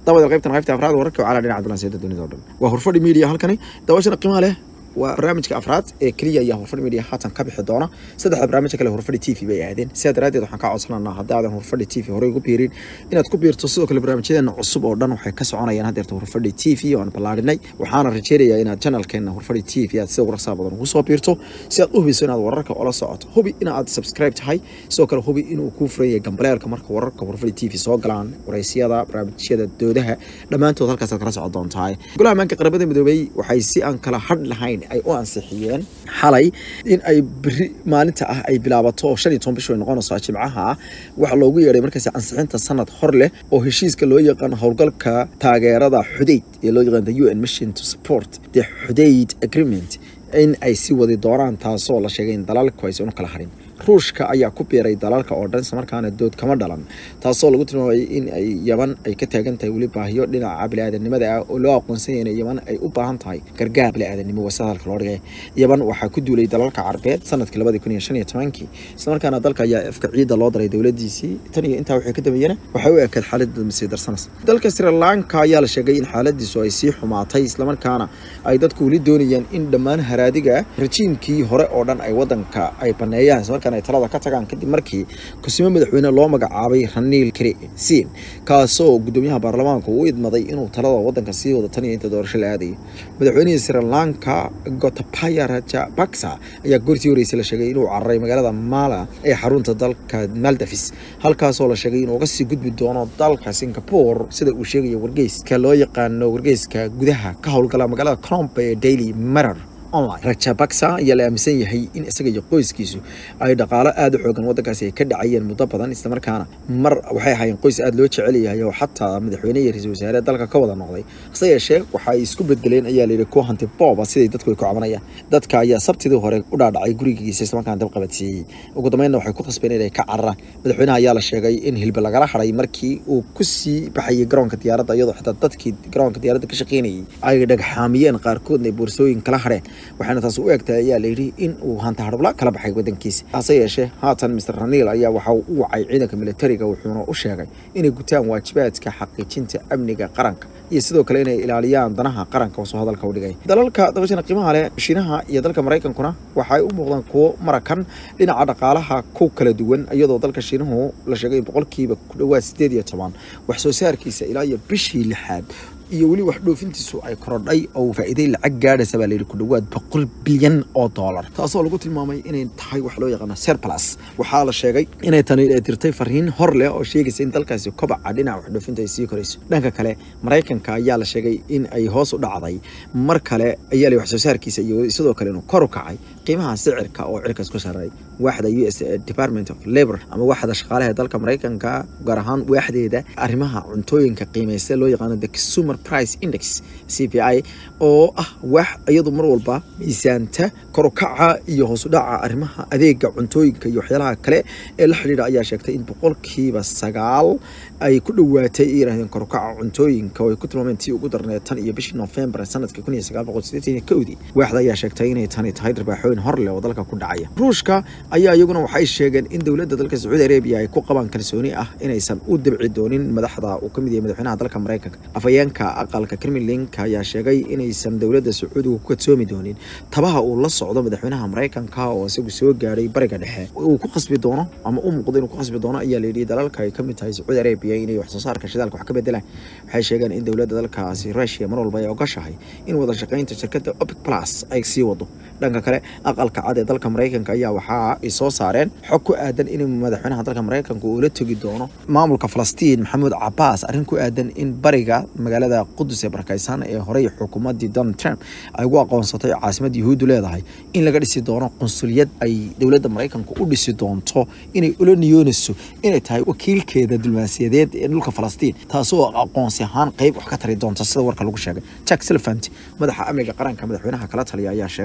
dabada qaybtan qaybta afraad wararka calaa dhinaca dulanseeda dunida oo dhan waa hurfadhi media halkani daawashana qiimaha leh waa barnaamijka afraad ee keliya ayaa hurfadhi media haatan ka bixi doona saddexda barnaamijka kale hurfadhi t v bay aadeen sidaa daraaddeed waxaan kaa codsananaa haddaadan hurfadhi t v horey ugu biirin inaad ku biirto sidoo kale barnaamijyadeena cusub oo dhan waxay ka soconayaan haddeerta hurfadhi t v oo aan ballaarinay waxaana rajeynayaa inaad janalkeena hurfadhi t v aad sida ugu rasaa badan ugu soo biirto si aad u hubiso inaad wararka ola socoto hubi inaad subscribe tahay sidoo kale hubi inuu kuu furan yahay gambaleelka marka wararka hurfadhi t v soo galaan waraysyada barnaamijyada doodaha dhammaantood halkaasaad kala socon doontaa golaha amaanka qaramada midoobey waxay si aan kala hadh lahayn ay u ansixiyeen xalay in ay beri maalinta ah ay bilaabato oo shan iyo toban bish ay noqonayso jimcaha ah waxaa loogu yeedhay markaasi ansixinta sanad hor leh oo heshiiska loo yaqaan howlgalka taageerada xudeyd ee loo yaqaan the u n mission to support the xudeyd agreement in ay si wadi doonaan taasoo la sheegay in dalalku aysan u kala harin ruushka ayaa ku biiray dalalka oo dhan islamarkaana dood kama dhalan taasoo lagu tilmaamay in ay yaman ay ka taagan tahay weli baahiyo dhinaca bili-aadanimada ah oo loo aqoonsan yahay in yaman ay u baahan tahay gargaar bili-aadanimo wasa hadalka loo dhigay yaman waxaa ku duulay dalalka carbeed sanadkii labadii kun iyo shan iyo tobankii islamarkaana dalka ayaa afka ciidda loo daray dowladiisii tan iyo intaa waxay ka dambeeyena waxay u ekayd xaaladda masii darsanas dalka sri lanka ayaa la sheegay in xaaladiisu ay sii xumaatay islamarkaana ay dadku weli doonayaan in dhammaan haraadiga rajiimkii hore oo dhan ay wadanka ay baneeyaan islamarkaana ay talada ka tagaan kadib markii kusimo madaxweyne loo magacaabay raniil krsin kaasoo gudoomiyaha baarlamaanka uu idmaday inuu talada wadanka sii wado tan iyo inta doorasho la aadayay madaxweynihii sri lanka gotabaya rajapaksa ayaa goortii horeysa la sheegay inuu cararay magaalada mala ee xarunta dalka maldavis halkaasoo la sheegay inuu uga sii gudbi doono dalka singapore sida uu sheegaya wargeyska loo yaqaano wargeyska gudaha ka howlgala magaalada crombe ee daily marer online rajabaksa ayaa la aaminsan yahay in isaga iyo qoyskiisu ay dhaqaalo aada u xoogan waddankaasi ay ka dhacayeen muddo badan islamarkaana mar waxay ahaayeen qoys aada loo jecel yahay oo xataa madaxweyne iyo ra-iisul wasaare dalka ka wada noqday hase yeeshee waxa ay isku bedeleen ayaa layidhi kuwa hanti booba siday dadku ay ku cabanayaan dadka ayaa sabtidii hore u dhaadhacay gurigiisa islamarkaana dab qabadsiiyey ugu dambeynna waxay ku khasbeen inay ka cararaan madaxweynaha ayaa la sheegay in hilba lagala haray markii uu ku sii baxayay garoonka diyaaradda iyadoo xitaa dadkii garoonka diyaaradda ka shaqeynayay ay dhagxaamiyeen qaarkoodna ay boorsooyin kala hadheen waxaana taas u egtahay ayaa layidhi in uu hanta harbla kala baxay wadankiisa hase yeeshee haatan mr raniil ayaa waxa uu u wacay ciidanka militariga wuxuuna u sheegay inay gutaan waajibaadka xaqiijinta amniga qaranka iyo sidoo kale inay ilaaliyaan danaha qaranka wasoo hadalka u dhigay dalalka dabashana qiimaha leh shiinaha iyo dalka maraykankuna waxay u muuqdaan kuwo marakan dhinaca dhaqaalaha ku kala duwan iyadoo dalka shiinuhu la sheegay in boqolkiiba ku dhowaad sideed iyo toban wax soo saarkiisa ilaa iyo bishii lixaad iyo weli wax dhoofintiisu ay korodhay oo faa'iiday lacag gaadhaysa baa layidhi ku dhowaad boqol bilyan oo dollar taasoo lagu tilmaamay inay tahay wax loo yaqaano serplus waxaa la sheegay inay tani dirtay fariin hor leh oo sheegaysa in dalkaasi kobaca dhinaca wax dhoofinta ay sii korayso dhanka kale maraykanka ayaa la sheegay in ay hoos u dhacday mar kale ayaa la wax soo saarkiisa iyo sidoo kale inuu kor u kacay qiimaha sicirka oo cirkaas ku sarreey waaxda u s department of labor ama waaxda shaqaalaha dalka maraykanka gaar ahaan waaxdeeda arrimaha cuntooyinka qiimaysta loo yaqaano the consumer price index c p i oo ah wax iyadu mar walba miisaanta korukaca iyo hoosudhaca arrimaha adeega cuntooyinka iyo waxyaalaha kale ee la xidhiidha ayaa sheegtay in boqolkiiba sagaal ay ku dhowaatay ay yidhahdeen korukaca cuntooyinka oo ay ku tilmaameen tii ugu darneed tan iyo bishii novembar sanadka kun iyo sagaal boqol siddeetan iyo kowdii waaxda ayaa sheegtay inay tani tahay dharbaaxooyin hor leh oo dalka ku dhacaya ruushka ayaa iyaguna waxay sheegeen in dowladda dalka sacuudi arabiya ay ku qabaan kalsooni ah inaysan u dabci doonin madaxda uu ka mid yahay madaxweynaha dalka maraykanka afhayeenka aqalka kremlinka ayaa sheegay inaysan dowladda sacuudiga ku kadsoomi doonin tabaha uu la socdo madaxweynaha maraykanka oo isagu soo gaadhay bariga dhexe uu ku khasbi doono ama u muuqdo inuu ku khasbi doono ayaa layidhi dalalka ay ka mid tahay sacuudi arabiya inay wax soo saarka shidaalka wax ka bedelaan waxay sheegeen in dowladda dalkaasi rushia mar walba ay ogashahay in wada shaqaynta shirkadda opic plus ay sii wado dhanka kale aqalka cad ee dalka maraykanka ayaa waxaa ay soo saareen xog ku aadan in madaxweynaha dalka maraykanka uu la tegi doono maamulka falastiin maxamuud cabaas arrin ku aadan in bariga magaalada qudus ee barakaysan ee horey xukuumaddii donald trump ay ugu aqoonsatay caasimadda yuhuuddu leedahay in laga dhisi doono qunsuliyad ay dowladda maraykanka u dhisi doonto inay ula niyoonayso inay tahay wakiilkeeda diblomaasiyadeed ee dhulka falastiin taasoo aqoonsi ahaan qeyb wax ka tari doonta sida warka lagu sheegay jack silvant madaxa amniga qaranka madaxweynaha kala taliya ayaa sheegay arrintaas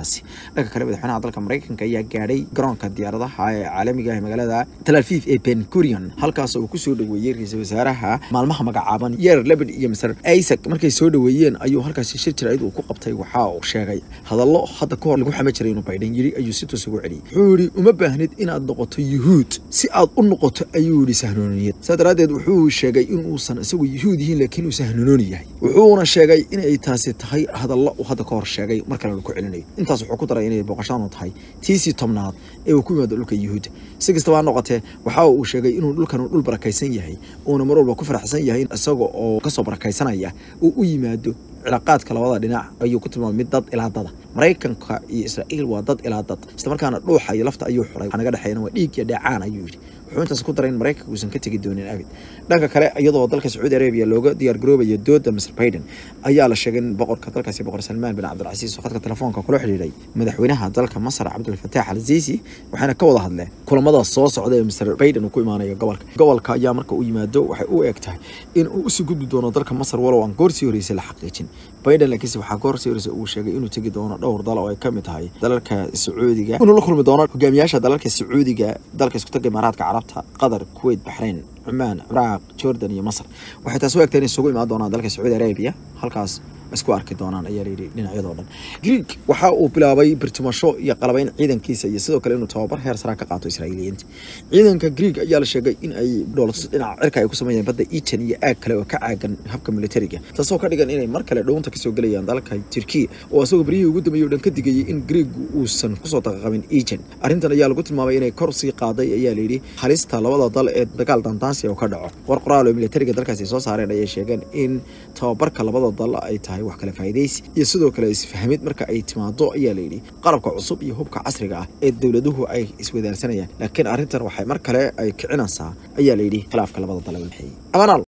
arrintaasi dhanka kale madaxweynaha dalka maraykanka ayaa gaadhay garoonka diyaaradaha ee caalamiga ah ee magaalada tel aviv ee ben gurion halkaas uu kusoo dhoweeyey ra-iisul wasaaraha maalmaha magacaaban yeer lebed iyo maser isaac markay soo dhoweeyeen ayuu halkaasi shir jirayd uu ku qabtay waxa uu sheegay hadallo hadda kahor lagu xama jiray inuu baydhan yiri ayuu si toos ugu celiyey wuxuu yidhi uma baahnid inaad noqoto yuhuud si aad u noqoto ayuu yidhi sahnooniyad saa daraaddeed wuxuu sheegay inuusan isagu yuhuud yihiin laakiin uu sahnonooni yahay wuxuuna sheegay inay taasi tahay hadallo uu hadda kahor sheegay mar kalena ku celinayo intaas wuxuu ku daray inay booqashaanu tahay tiisii tobnaad ee uu ku yimaado dhulka yuhuudda si kastaba ha noqotee waxa uu sheegay inuu dhulkan dhul barakaysan yahay uuna mar walba ku faraxsan yahay isaga oo kasoo barakaysanaya uu u yimaado cilaaqaadka labada dhinac ayuu ku tilmaamay mid dad ilaa dada maraykanka iyo israa'iil waa dad ilaa dad islamarkaana dhuuxa iyo lafta ayuu xuray waxaa naga dhexeeyana waa dhiig iyo dheecaan ayuu yidhi wuxuu intaas ku daray in maraykanka uusan ka tegi doonin abid dhanka kale iyadoo dalka sacuudi arabiya looga diyaar garoobayo dooda mr baiden ayaa la sheegay in boqorka dalkaasi boqor salmaan bin cabdilcasiis oo khadka telefoonka kula xidhiidhay madaxweynaha dalka masar cabdulfataax al siisi waxayna ka wada hadleen kulamada soo socda ee mr baiden uu ku imaanayo gobolka gobolka ayaa marka uu yimaado waxay u eg tahay in uu usii gudbi doono dalka masar walow aan goorsii horeysay la xaqiijin baiden laakiinse waxaa goorsii horeysay uu sheegay inuu tegi doono dhowr dal oo ay ka mid tahay dalalka sacuudiga inuu la kulmi doono hogaamiyaasha dalalka sacuudiga dalka isku taga imaaraadka carabta qatar kuwait baxrayn cumaan ciraaq jordan iyo masar waxay taas u egtay inay isugu imaan doonaan dalka sacuudi arabiya halkaas isku arki doonaan ayaa layidhi dhinacyadoo dhan greek waxa uu bilaabay birtimasho iyo qalabayn ciidankiisa iyo sidoo kale inuu tababar heer saraa ka qaato israa'iiliyiinta ciidanka greek ayaa la sheegay in ay dhoolatus dhinaca cirka ay ku sameeyeen badda eton iyo aag kale oo ka caagan habka militariga taasoo ka dhigan inay mar kale dhownta kasoo gelayaan dalka turkiya oo isagoo beryihii ugu dambeeyey o dhan ka digayay in greeg uusan kusoo daqaqabin eton arrintan ayaa lagu tilmaamay inay kor sii qaaday ayaa layidhi halista labada dal ee dagaal dandaansiya oo ka dhaco war qoraal oo militariga dalkaasi soo saareen ayay sheegeen in tababarka labada dal ay tahay wax kale faa'iidaysi iyo sidoo kale isfahmid marka ay timaado ayaa layidhi qalabka cusub iyo hubka casriga ah ee dowladuhu ay iswadaarsanayaan laakiin arrintan waxay mar kale ay kicinaysaa ayaa layidhi khilaafka labada dal ee